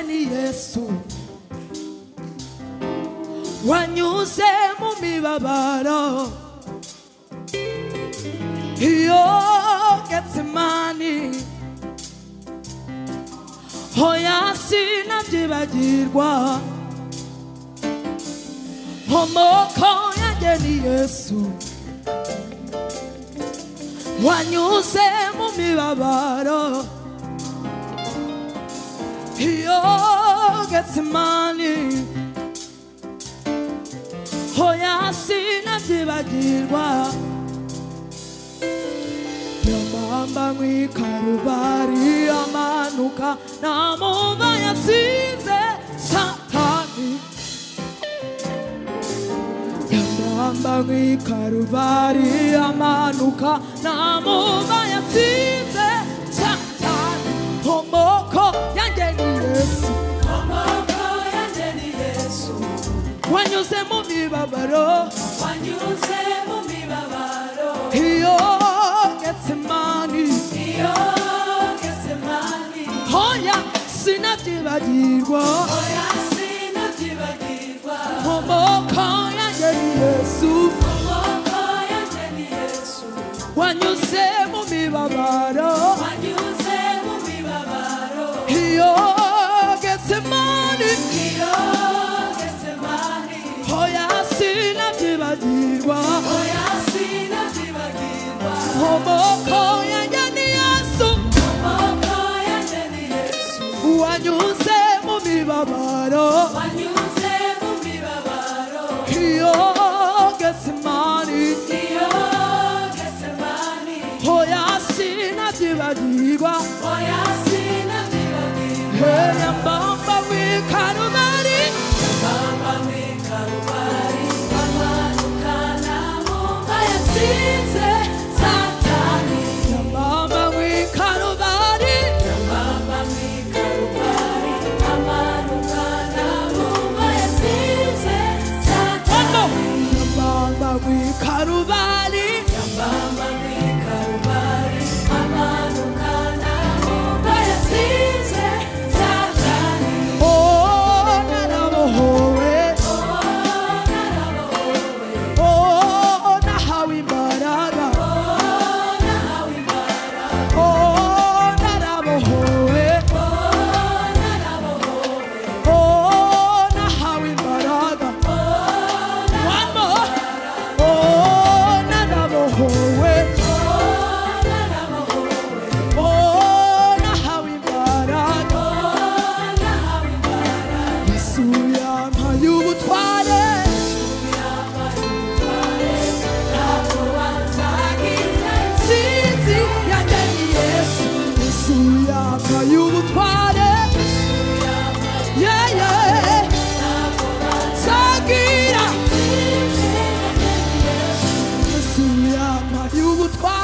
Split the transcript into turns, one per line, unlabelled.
yesu wanyuze mu mibabaro iyo getsemani hoya sinabyibagirwa homoko yanjye ni yesu wanyuze mu mibabaro iyo getsemani hoya sinabyibagirwa yamamba mw'ikarubari amanuka nta muba yasize satani yamamba mw'ikarubari amanuka nta muba yasize satani homoko yanjye ni yesu
Amaboko yanjye ni Yesu,
wanyuze mu mibabaro
wanyuze mu mibabaro,
iyo getsemani
iyo Getsemani,
hoya sinabyibagirwa
oya sinabyibagirwa.
homoko yanjye ni yesu
Amaboko yanjye ni Yesu,
wanyuze mu mibabaro
wanyuze mu mibabaro,
iyo getsemani
iyo Getsemani,
hoya sinabyibagirwa
oya sinabyibagirwa.
homoko yanjye ni yesu
Amaboko yanjye ni Yesu,
wanyuze mu mibabaro
wanyuze mu mibabaro,
iyo getsemani
iyo Getsemani.
hoya sinabyibagirwa
Oya sinabyibagirwa,
heya mbamba w'ikarumari
bamba mu Karubari, amanuka n'amumba yatsinze Satani.
mbamba w'ikarumari
Bamba mu Karubari, amanuka n'amumba yatsinze
homo
Satani.
mbamba w'ikarumari
Bamba mu Karubari, amanuka n'amumba yatsinze Satani.
Oh, narabohowe
Oh, narabohowe,
Oh, nahawe imbaraga
oh, nahawe imbaraga.
Oh, narabohowe
Oh, narabohowe.
Oh, nahawe imbaraga One more Oh, narabohowe Oh, nahawe imbaraga Yesu yampaye ubutware Sinzi yanjye ni Yesu Yesu yampaye ubutware Yeah, yeah Sagira Yesu yampaye ubutware